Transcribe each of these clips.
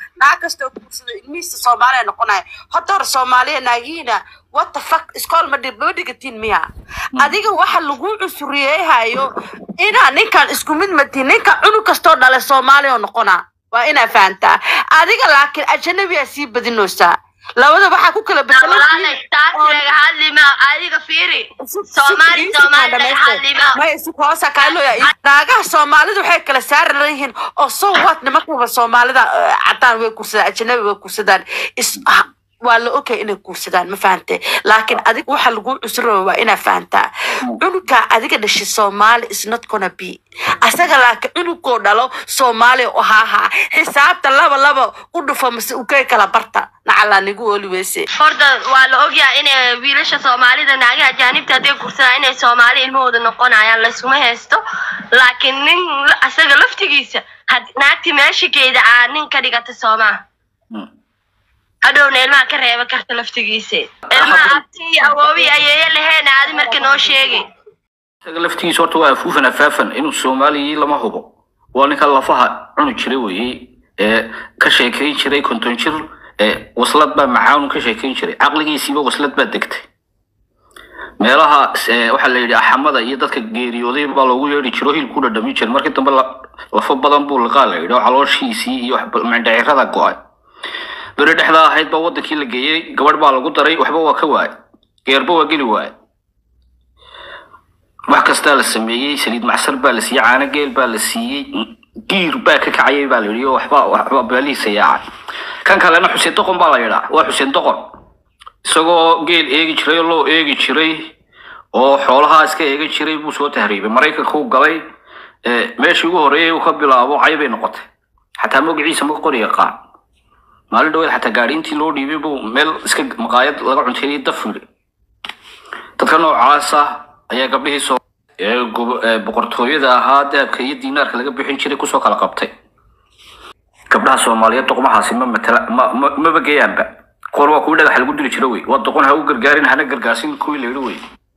naag kastoo guursado ilmihiisa soomaaliya noqonaya horta hore soomaaliya naagiina what the fuck iskool ma dhib ma dhigatiin miya adiga waxa lagu cusuriyeehayo inaa ninkan isku mid matiin ninkan cunug kastoo dhale soomaaliya oo noqonaa waa inaa fahantaa adiga laakiin ajanabiyaa sii badinoosaa labada waxaa ku kala walaalay taas laga hadli ma adiga fiiri soomaali soomaali laga hadli ma naagaha soomaalida waxay kala saari leeyihiin oo so what nimankuba soomaalida eh, cadaan way kursadaan ajanabi way kursadaan is ah, waa la ogay inay kursadaan ma fahante laakiin adiga waxa lagu cusuraba waa inaa fahantaa cunuga adiga dhashay soomaali is not gonna be asaga laakiin cunugoo dhalo soomaali oo haahaa xisaabta laba laba u dhufo mase ukay kala barta nacalaa nigu oli weyse horta waa la ogyahay inay wiilasha soomaalida naagaha ajaanibta hadday kursadaan inay soomaali ilmahooda noqonayaan laysuma haysto laakiin nin la- asaga laftigiisa had- naagti meeshakeeda aa nin ka dhigata soomaa hadhowna ilmaha ka reeba karta laftigiisa ilmaha abti iyo awoobi ayeeye laheen aadi marka noo sheegi isaga laftigiisa horta waa afuufan afaafan inuu soomaaliyii lama hubo waa ninka lafaha cuni jiray weeye ee ka sheekayn jiray konton jir ee waslad baa macaanu ka sheekayn jiray caqligiisiiba waslad baa degtay meelaha ee, waxaa la yidhi axamada iyo dadka geeriyooday baa loogu yeedhi jiro hilku dhadhamin jiray markii dambe la- lafo badan buu liqaa la yidhi oo calooshiisii iyo wax- mindhicirada go-ay beri dhexdaa ahayd baa wadankii la geeyey gabadh baa lagu daray waxba waa ka waayay geerba waa geli waayay wax kastaa la sameeyey saliid macsar baa la siiyey caano geel baa la siiyey giir baa ka kacayay baa la yidhi oo waxba waxba beelihiisa yaacay kan kalena xuseen doqon baa la yidhaa waa xuseen doqon isagoo geel eegi jiray oo loo eegi jiray oo xoolahaa iska eegan jiray buu soo tahriibay maraykanka uu galay ee, meeshii ugu horreeyay uu ka bilaabo caybay noqotay xataa magaciisa ma qori yaqaan maalin dhaweed xataa gaadhiintii loo dhiibay buu meel iska maqaayad laga cunteeyay daf yidhi dadka noocaasa ayaa gabdhihii soo ee gobo- ee boqortooyada ahaa dahabka iyo diinaarka laga bixin jiray kusoo kala qabtay gabdhaha soomaaliyeed doqmahaasi ma matala ma ma- maba geeyaanba qoor waa kuwii dhagax lagu dili jiro wey waa doqon ha u gargaarin hana gargaarsin kuwii la yidhi wey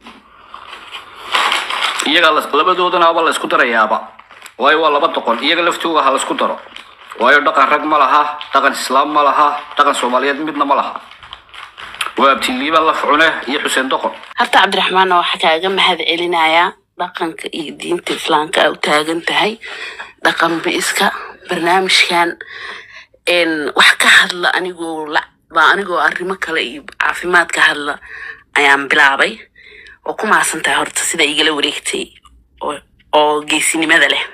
iyaga las- labadoodanaaba la isku darayaaba waayo waa laba doqon iyaga laftooga ha la isku daro waayo dhaqan rag ma laha dhaqan islaam ma laha dhaqan soomaaliyeed midna ma laha waa abtiliiba laf cune iyo xuseen doqon horta cabdiraxmaanna waxaa kaaga mahad celinayaa dhaqanka iyo diinta islaamka aa u taagan tahay dhaqan biiska barnaamijkan een, wax ka hadla anigoo la baa anigoo arrimo kale iyo caafimaad ka hadla ayaan bilaabay oo ku maasan tahay horta sida igala wareegtay oo- oo geesinimada leh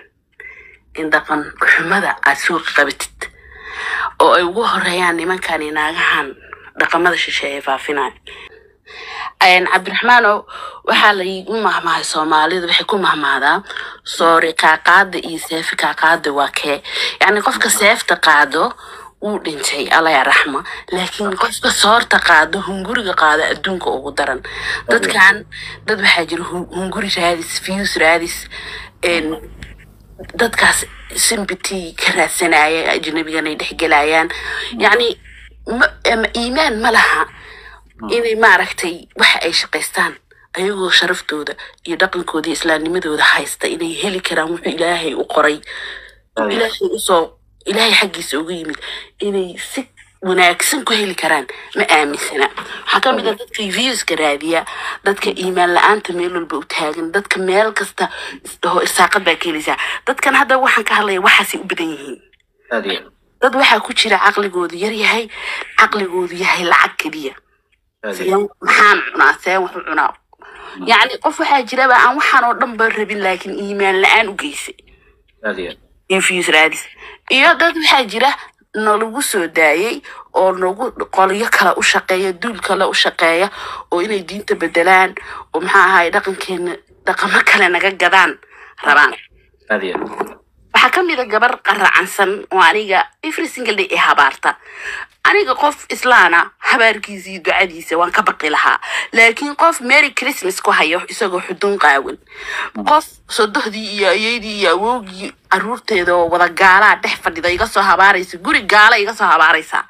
in dhaqan xumada aad suuqa qabatid oo ay ugu horeeyaan nimankan iyo naagahan dhaqamada shisheeye faafinaya Een, cabdiraxmaanow waxaa la iigu mahmahay soomaalida waxay ku mahmaadaa soori qaaqaada iyo seefi qaaqaada waa kee yacni qofka seefta qaado wuu dhintay alla ya raxma laakiin qofka soorta qaado hunguriga qaado adduunka ugu daran dadkan dad waxaa jira hu- hunguri raadis views raadis een, dadkaas sympathy ka raadsanaya ajnabigan ay dhexgelayaan yacni ma- ama iimaan ma laha inay maaragtay waxa ay shaqaystaan ayagoo sharaftooda iyo dhaqankooda iyo islaamnimadooda haysta inay heli karaan wuxuu ilaahay u qoray ilaahay usoo ilaahay xaggiisa uga yimid inay si wanaagsan ku heli karaan ma aaminsana waxaa ka mid a dadka viewska raadiya dadka iimaan la-aanta meel walba u taagan dadka meel kasta isdhaho irsaaqad baa ka helaysaa dadkan hadda waxaan ka hadlaya waxaasay u badan yihiin aad iyo dad waxaa ku jira caqligoodu yar yahay caqligoodu yahay lacag keliya aad iyo seen maxaan cunaa seen wax u cunaa yacni qof waxaa jiraba aan waxaan oo dhan ba rabin laakiin iimaan la-aan u geysay aad iyo infuse raadis iyo dad waxaa jira nalagu soo daayay oo nagu qolyo kale u shaqeeya duul kale u shaqeeya oo inay diinta bedelaan oo maxaa ahaay dhaqankeena dhaqamo kale naga gadaan rabaan aad iyo waxaa ka mid a gabar qaracansan oo aniga every single day ee habaarta aniga qof islaana habaarkiisa iyo ducadiisa waan ka baqi lahaa laakiin qof merry christmas ku hayo isagoo xudun qaawan qof sodohdii iyo ayeydii iyo awowgii caruurteeda oo wada gaalaa dhex fadhida iga soo habaaraysa guri gaala iga soo habaaraysa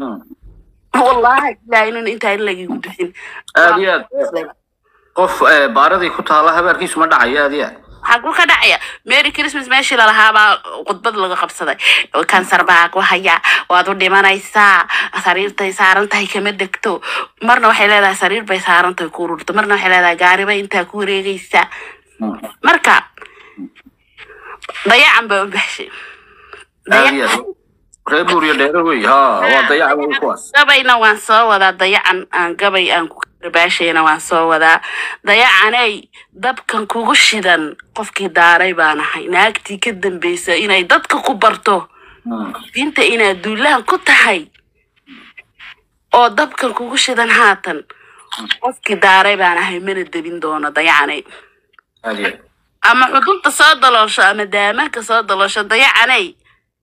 wallahi ilaa inan intaa in lagigu duxin aad iyo aad qof eh, baaradii ku taala habaarkiisu ma dhacayo aad iyo aad xaguu ka dhacaya merry christmas meeshii lalahaabaa khudbad laga qabsaday kansar baa ku haya waad u dhimanaysaa sariirtay saaran tahay kama degto marna waxay leedahay sariir bay saaran tahay ku ururto marna waxay leedahay gaaribay intaa ku wareegaysa marka dayacan baa u baxshay aad iyo aad reer buuriyo dheere wey ha waa dayaca wey kuwaas gabayna waan soo wadaa dayacan aan gabay aan ku karbaashayna waan soo wadaa dayacanay dabkan kugu shidan qofkii daaray baan ahay naagtii ka dambeysa inay dadka ku barto Mm. diinta inaad duulahan ku tahay oo dabkan kugu shidan haatan qofkii daaray baan ahay mana debin doono dayacanay aad iyo aad ama xudunta soo daloosho ama daamaanka soo daloosho dayacanay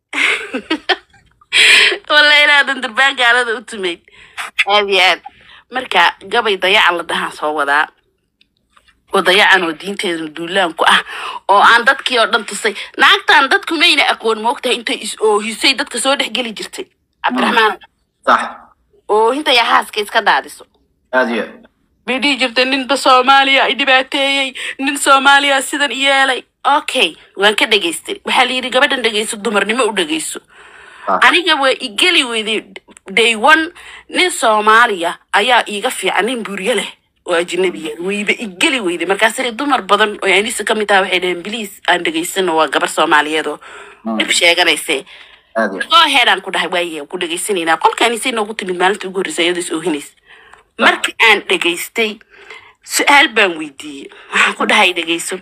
walla inaadan durbaan gaalada u tumayd aad iyo aad marka gabay dayacan la dhahaan soo wadaa oo dayacan oo diinteeda duulaan ku ah oo aan dadkii oo dhan tusay naagtan dadku mayna aqoon moogtahay intay is oohisay dadka soo dhex geli jirtay cabdiraxmaan sax oohinta yaa haaska iska daadiso aad iyo aad bay dhihi jirtay ninba soomaaliya i dhibaateeyey nin soomaaliya sidan i yeelay okay waan ka dhegaystay waxaa la yidhi gabadhan dhegayso dumarnimo u dhegayso Ah. aniga waa igeli weyday day one nin soomaaliya ayaa iiga fiican nin buryo leh oo ajnabiya wayba igeli weyday markaasina dumar badan oo anisa ka mid ah waxay dhaheen biliis aan dhegaysano waa gabar soomaaliyeed oo dhib sheeganayse aad iyo aad oo heeraan ku dhahay waaye ku dhegaysanaynaa qolkaan isay noogu timid maalinta ugu horreysa iyadoo is oohinaysa marka aan dhegaystay su-aal baan weydiiyey waxaan ku dhahay dhegayso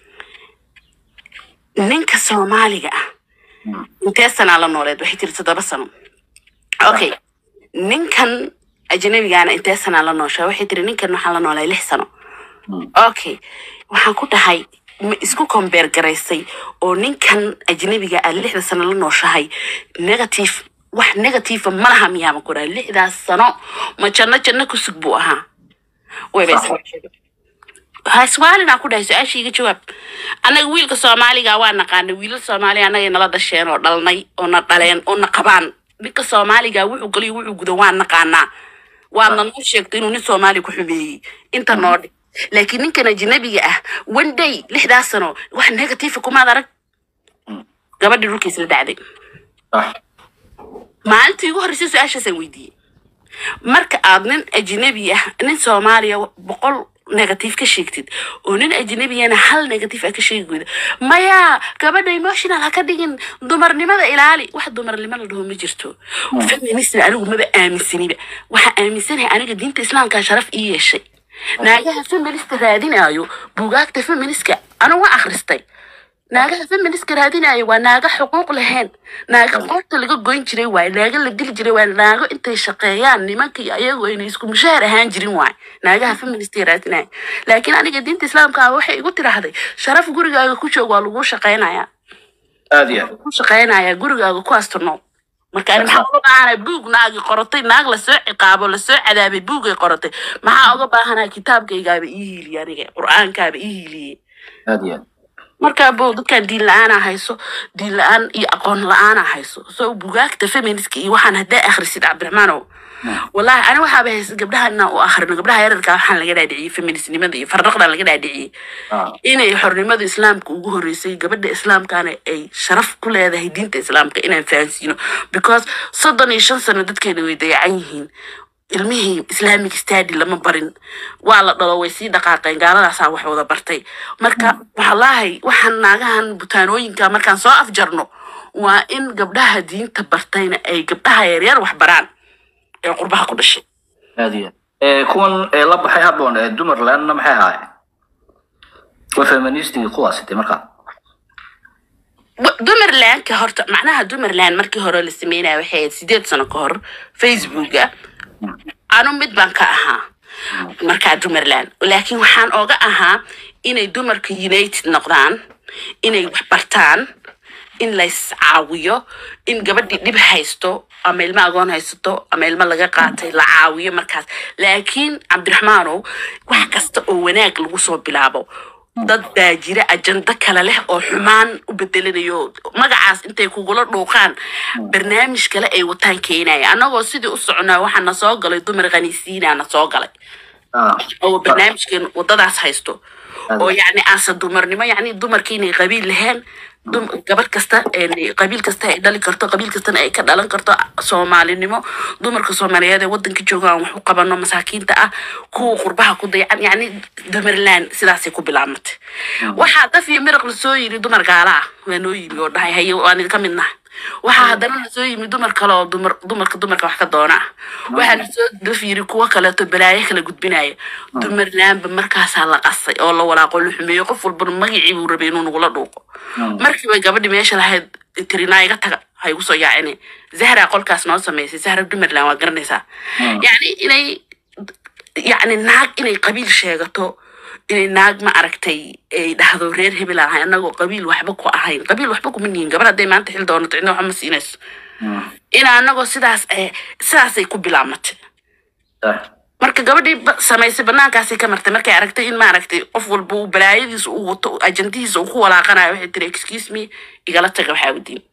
ninka soomaaliga ah intee sanaa la nooleed waxay tiri toddoba sano okay ninkan ajnabigaana intee sanaa la nooshaa waxay tiri ninkan waxaan la noolay lix sano okay waxaan ku dhahay ma isku kombeer garaysay oo ninkan ajnabiga aad lixda sano la nooshahay negative wax negative ma laha miyaaba ku dhahay lixdaas sano ma janno janno ku sug buu ahaa wayba Sax. haswaalina ku dhahay su-aasha iga jawaab annaga wiilka soomaaliga waa naqaanay wiilal soomaaliga annaga nala dhasheen oo dhalnay oo na dhaleen oo na qabaan ninka soomaaliga wuxuu galiyo wuxuu gudo waan naqaanaa waadna noo sheegtay inuu nin soomaali ku xumeeyey inta noo dhig laakiin ninkan ajnabiga ah one day lixdaas sano wax negative kumaad arag gabadhii dhulkiis la dhacday sax maalintii ugu horreysay su-aashaasaan weydiiyey marka aad nin ajnabi ah nin soomaaliya boqol negative ka sheegtid oo nin ajnabiyana hal negative ah ka sheegi weyda maya gabadha emotional ha ka dhigin dumarnimada ilaali wax dumarnimo la dhaho ma jirto feminism anigu maba aaminsaniba waxaa aaminsanahay aniga diinta islaamka sharaf ii yeeshay naagaha feminista raadinayo buugaagta feministka anigu waa akhristay naagaha feministka raadinayo waa naaga xuquuq lahayn naaga qoorta laga goyn jiray waay naaga la dili jiray waa naago intay shaqeeyaan nimanka iyo ayagu ayna isku mushaar ahaan jirin waay naagaha feministka raadinayo laakiin aniga diinta islaamka ah waxay igu tiraahday sharaf gurigaaga ku joog waa lagu shaqeynaya aad iyo aad ku shaqeynaya gurigaaga ku asturno marka ani maxaa uga baahanay buug naagi qorotay naag lasoo ciqaabo lasoo cadaabay buugay qorotay maxaa uga baahanaa kitaabkaygaaba ii hiiliye aniga qur-aankaaba ii hiiliyey aad iyo aad markaa bo dadkan diin la-aana hayso diin la-aan iyo aqoon la-aana hayso so bugaagta feministka iyo waxaan haddaa akhrisid cabdiraxmaanow wallahi ani waxaaba haysa gabdhaha inaan u akhrino gabdhaha yararka waxaan laga dhaadhiciyey feministnimada iyo farraqdan laga dhaadhiciyey Ah. inay xornimada islaamka ugu horeysay gabadha islaamkana ay sharaf ku leedahay diinta islaamka inaan fahansiino because soddon iyo shan sano dadkeena way dayacan yihiin ilmihii islamic study lama barin waa la dhalo way sii dhaqaaqeen gaaladaasaa wax wada bartay marka wallaahi waxaan naagahan butaanooyinka markaan soo afjarno waa in gabdhaha diinta bartayna ay gabdhaha yaryar wax baraan ee qurbaha ku dhashay aad iyo aad Eh, kuwan ee la baxay habboon ee dumarlandna maxay ahaayeen waa feministigii kuwaasi de markaa Wa- dumarlandka horta macnaha dumarland markii hore la sameynaya waxay ahayd sideed sano ka hor facebooka anu mid baan ka ahaa markaa dumarland laakiin waxaan oga ahaa inay dumarka united noqdaan inay wax bartaan in lays caawiyo in gabadhii dhib haysto ama ilmo agoon haysato ama ilmo laga qaatay la caawiyo markaas laakiin cabdiraxmaanow wax kasta oo wanaag lagu soo bilaabo dad baa jira ajando kale leh oo xumaan u bedelanayo magacaas intay kugula dhuuqaan barnaamij kale ay wataan keenaya annagoo sidii u soconaa waxaa na soo galay dumar khaniisiina na soo galay Ah. oo barnaamijkan wadadaas haysto oo yacni aanse dumarnimo yacni dumarkii inay qabiil lahayn dum gabadh kasta een, qabiil kasta ay dhali karto qabiil kastana ay ka dhalan karto soomaalinimo dumarka soomaaliyeed ee wadanka jooga aan wax u qabano masaakiinta ah kuwa qurbaha ku dayacan yacni dumarlaan sidaasay ku bilaabmatay waxaa daf iyo miraq lasoo yiri dumar gaala ah waa noo yimi oo dhahay haye waan idinka mid nahay waxaa haddana lasoo yimi dumar kale oo dumar dumarka dumarka wax ka doona ah waxaa lasoo daf yiri kuwo kaleeto balaayo kala gudbinaya dumarlaanba markaasaa la qasay oo la walaaqo la xumeeyo qof walbana magacii buu rabay inuu nagula dhuuqo markii bay gabadhi meesha lahayd tirinaa iga taga ha igu soo yaacine zahra qolkaas noo samaysay zahra dumarland waa garanaysaa yacni inay yacni naag inay qabiil sheegato inay naag ma aragtay ay dhahdo reer hebel aan ahay annagoo qabiil waxba ku ahayn qabiil waxba kuma nihin gabar hadday maanta xil doonato cidna waxba ma siinayso ina annagoo sidaas eh, sidaasay ku bilaabmatay marka gabadhii ba- samaysay banaankaasay ka martay markay aragtay in maaragtay qof walba uu balaayadiisa uu wato ajandihiisa uu ku walaaqanayo waxay tiri excuse me igala taga waxaa udiin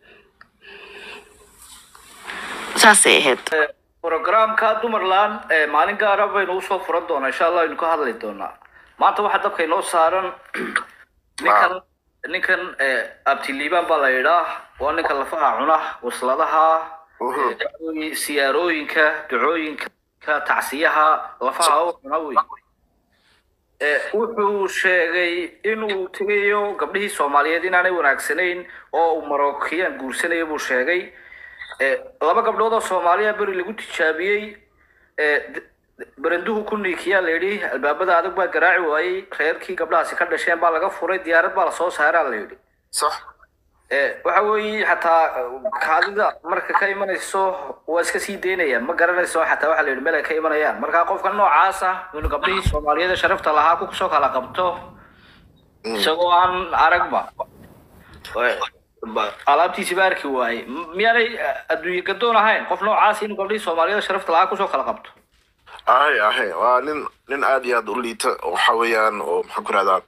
saasay ahayd programka dumarland ee maalin gaara baynu usoo furan doonaa insha allah aynu ka hadli doonaa maanta waxaa dabka inoo saaran ninkan ninkan eh, abtiliibaan baa la yidhaa waa ninka lafaha cuna wasladaha Mhm. eh, siyaarooyinka ducooyinka tacsiyaha lafaha u cuna wey Eh, wuxuu sheegay inuu tegayo gabdhihii soomaaliyeed inaanay wanaagsanayn oo uu marokiyaan guursanayo buu sheegay Eh, laba gabdhood oo soomaaliya beri lagu tijaabiyey Eh, d- d- baranduhu ku niikiyaa la yidhi albaabada adag baa garaaci waayey reerkii gabdhahaasi ka dhasheen baa laga furay diyaarad baa lasoo saaraa la yidhi صح Eh, waxa weeye xataa eh, kaadida marka ka imanayso waa iska sii daynayaan ma garanayso xataa waxa la yidhi meel ay ka imanayaan marka qofka noocaas ah inuu gabdhihii soomaaliyeed ee sharafta lahaa ku soo kala qabto isagoo aan aragba Eh, ba- alaabtiisi ba arki waayey M- miyaanay eh, adduunye gadoon ahayn qof noocaas inuu gabdhihii soomaaliyeed ee sharafta lahaa kusoo kala qabto ahay ahay waa nin nin aad iyo aad u liita oo waxa weeyaan oo maxaan ku rahdaa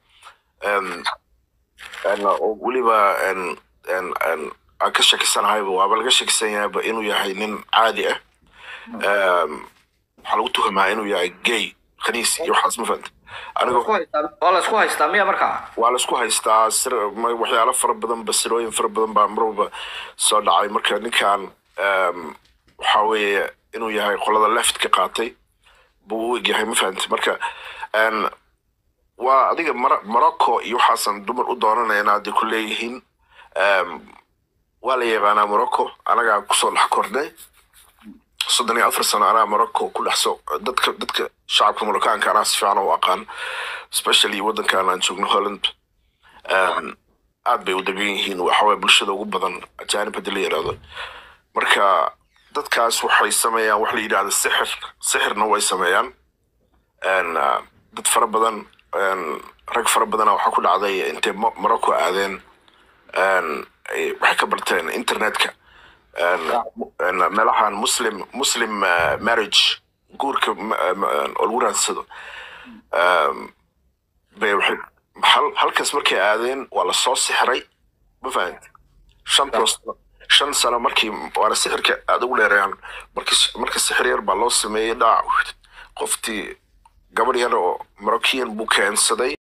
oo weliba en- en- en aan ka shakisanahayba waaba laga shakisan yahayba inuu yahay nin caadi ah Em, waxaa lagu tuhumaa inuu yahay gay khaniis iyo waxaas ma fahanta aniga Isku haystaa- waa la isku haystaa miya markaa waa laisku haystaa sir ma- waxyaalo fara badan basirooyin fara badan baa mar walba soo dhacay marka ninkan em, waxa weeye inuu yahay qolada left ka qaatay buu u egyahay ma fahamti marka en, waa adiga Mar- morocco iyo waxaasan dumar u doonanayna hadday ku leeyihiin Em, waa la yaqaanaa morocco anagaa kusoo dhex kordhay soddon iyo afar sano anaa morocco ku dhex soo dadka dadka shacabka moroccaanka anaa si fiican u aqaan especially wadankan aan joogno holland Em, aad bay u degan yihiin waxaway bulshada ugu badan ajaanib haddii la yidhahdo marka dadkaas waxay sameeyaan wax la yidhahdo sixir sixirna way sameeyaan En, ah, dad fara badan en, rag fara badana waxaa ku dhacday intay Mo- morocco aadeen en, ay- waxay ka barteen internetka En, en, meelahan muslim muslim ah, marriage guurka ma- ma- oo lagu raadsado Em, bay waxay hal halkaas markay aadeen waa lasoo sixray ma fahamti shantoos shan sano markii waana sixirka aad ugu dheereeyaan marka marka sixir yar baa loo sameeyey dhac qoftii gabadh yar oo moroccan buu keensaday